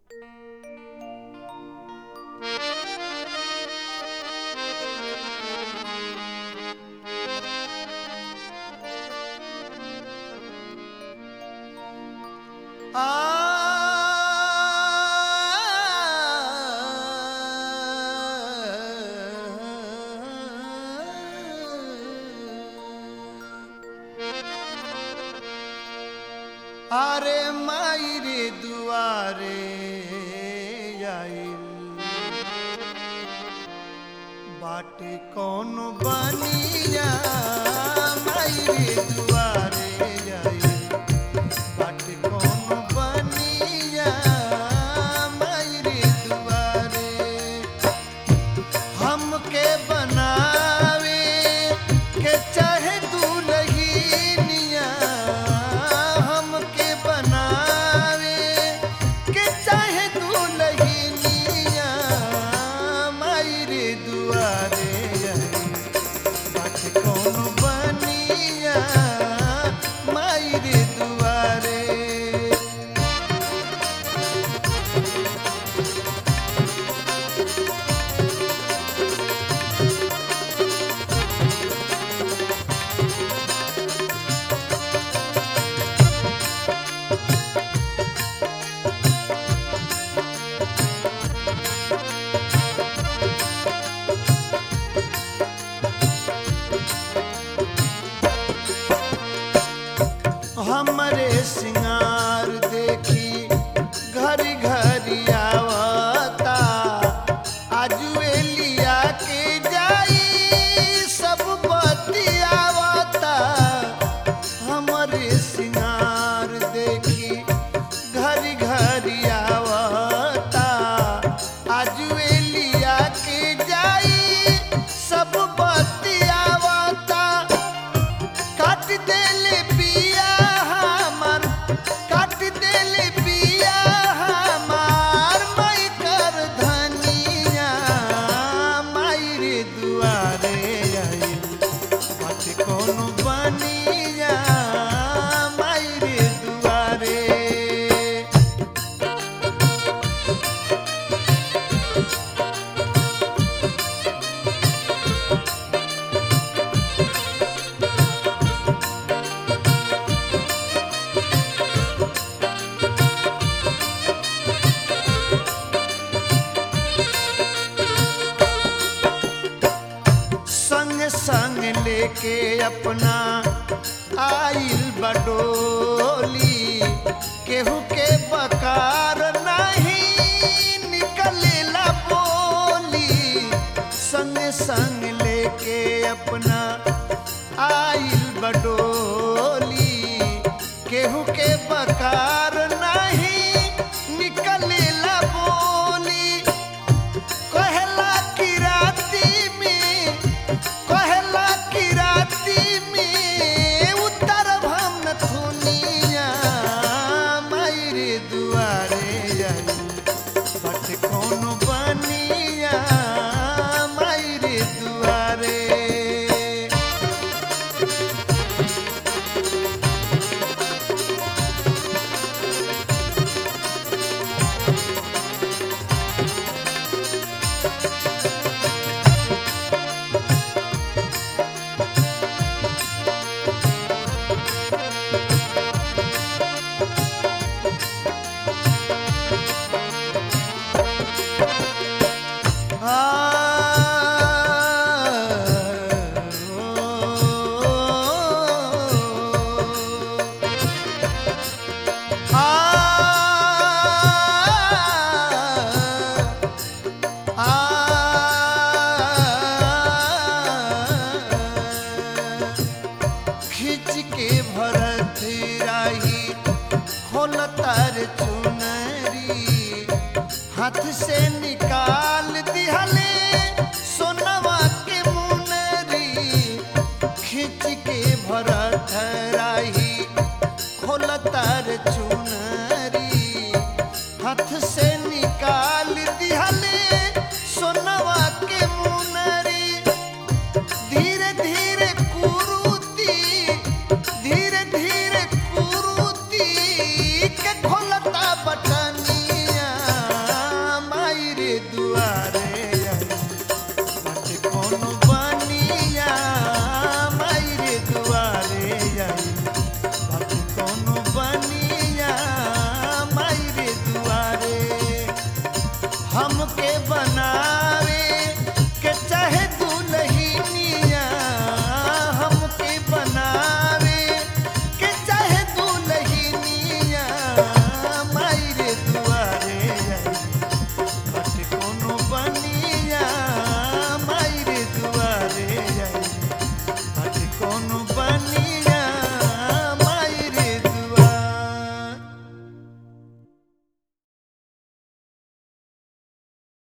আরে মাইরে দুয়ারে আইল বাটে কোন বানিয়া মাইরে দুয়ারে আইল বাটে কোন বানিয়া মাইরে দুয়ারে हमके बनावे के चाहे दुल्हनिया हमके बनावे के चाहे दुल्हनिया मायरे दुआरे बात कौन बनिया मायरे दुआरे हमरे सिंगार देखी घरी घरी आवता आजुए लिया के जाई सब बतियावता हमरे सिंगार देखी घरी घरी आवता आजुए लिया के जाई सब बतियावता काट देले बिया हमार काट देले बिया हमार माई कर धनिया माई रे दुआरे आइल बात कोनो बनिया माई रे दुआरे संग संग लेके अपना आइल बडोली केहू के बकार नहीं निकलेला बोली संग संग लेके अपना आइल बडोली केहू के बकार नहीं निकलेला बोली कहला की राती में कहला की राती में उतर भम थुनिया मायरे दुआरे आई बट कौन बनिया मायरे दुआरे खिंच के भरत राही खोल तार चुनरी हाथ से निकाल दिहले सोनवा के मुनरी खिंच के भरत राही खोल तार चुनरी हाथ से निकाल दिहले